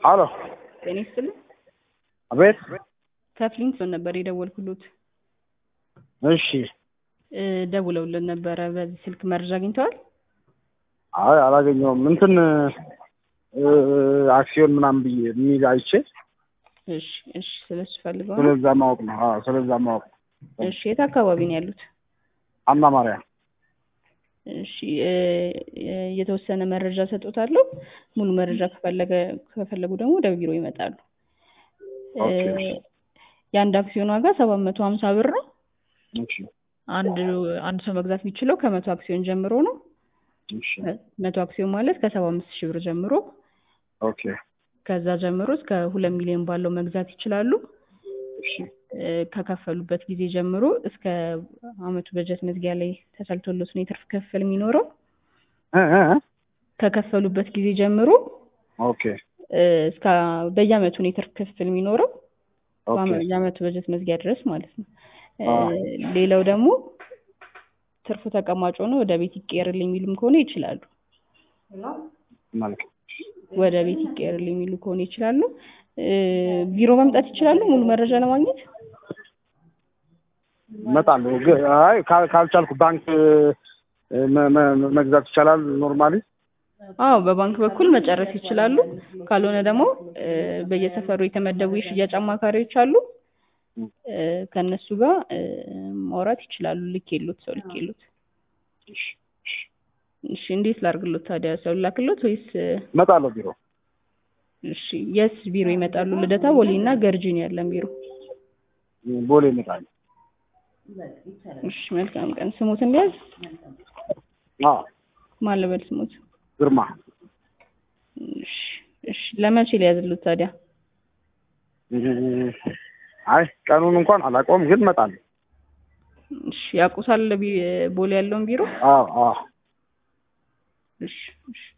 አሎ ጤና ይስጥልኝ። አቤት። ከፍሊንግቶን ነበር የደወልኩሎት። እሺ። እ ደውለውልን ነበረ። በዚህ ስልክ መረጃ አግኝተዋል? አይ አላገኘውም። እንትን እ አክሲዮን ምናምን ብዬ የሚል አይቼ እሺ፣ እሺ። ስለሱ ፈልገው ነው? ስለዛ ማወቅ ነው። አዎ ስለዛ ማወቅ ነው። እሺ። የት አካባቢ ነው ያሉት? አና ማርያም። እሺ እ የተወሰነ መረጃ ሰጦታለሁ። ሙሉ መረጃ ከፈለገ ከፈለጉ ደግሞ ወደ ቢሮ ይመጣሉ። እ ኦኬ። የአንድ አክሲዮን ዋጋ ሰባት መቶ ሀምሳ ብር ነው። እሺ፣ አንድ አንድ ሰው መግዛት የሚችለው ከመቶ አክሲዮን ጀምሮ ነው። እሺ፣ መቶ አክሲዮን ማለት ከሰባ አምስት ሺህ ብር ጀምሮ ኦኬ፣ ከዛ ጀምሮ እስከ ሁለት ሚሊዮን ባለው መግዛት ይችላሉ። እሺ፣ እ ከከፈሉበት ጊዜ ጀምሮ እስከ አመቱ በጀት መዝጊያ ላይ ተሰልቶሎት ነው የትርፍ ክፍል የሚኖረው። እ እ እ ከከፈሉበት ጊዜ ጀምሮ ኦኬ፣ እ እስከ በየአመቱ ነው የትርፍ ክፍል የሚኖረው ኦኬ፣ በአመ- የአመቱ በጀት መዝጊያ ድረስ ማለት ነው። እ አዎ። ሌላው ደግሞ ትርፉ ተቀማጭ ሆኖ ወደ ቤት ይቀየርልኝ የሚሉም ከሆነ ይችላሉ። መልካም። ወደ ቤት ይቀየርልኝ የሚሉ ከሆነ ይችላሉ። እ ቢሮ መምጣት ይችላሉ ሙሉ መረጃ ለማግኘት። እመጣለሁ። ግን አይ ካል- ካልቻልኩ ባንክ እ መ- መ- መግዛት ይቻላል ኖርማሊ? አዎ በባንክ በኩል መጨረስ ይችላሉ። ካልሆነ ደግሞ እ በየሰፈሩ የተመደቡ የሽያጭ አማካሪዎች አሉ። እ ከእነሱ ጋር እ ማውራት ይችላሉ። ልክ የሉት ሰው ልክ የሉት። እሺ፣ እሺ። እሺ እንዴት ላድርግሎት ታዲያ? ሰው ላክሎት ወይስ? እ እመጣለሁ ቢሮ። እሺ የስ ቢሮ ይመጣሉ? ልደታ፣ ቦሌ እና ገርጂ ነው ያለን ቢሮ። ቦሌ እመጣለሁ። እሺ መልካም ቀን። ስሙትን ሊያዝ አዎ፣ ማን ልበል ስሙት? ግርማ። እሺ እሺ ለመቼ ሊያዝሉት ታዲያ? እ አይ ቀኑን እንኳን አላውቀውም፣ ግን እመጣለሁ። እሺ ያውቁታል ቢ- ቦሌ ያለውን ቢሮ? አዎ፣ አዎ። እሺ እሺ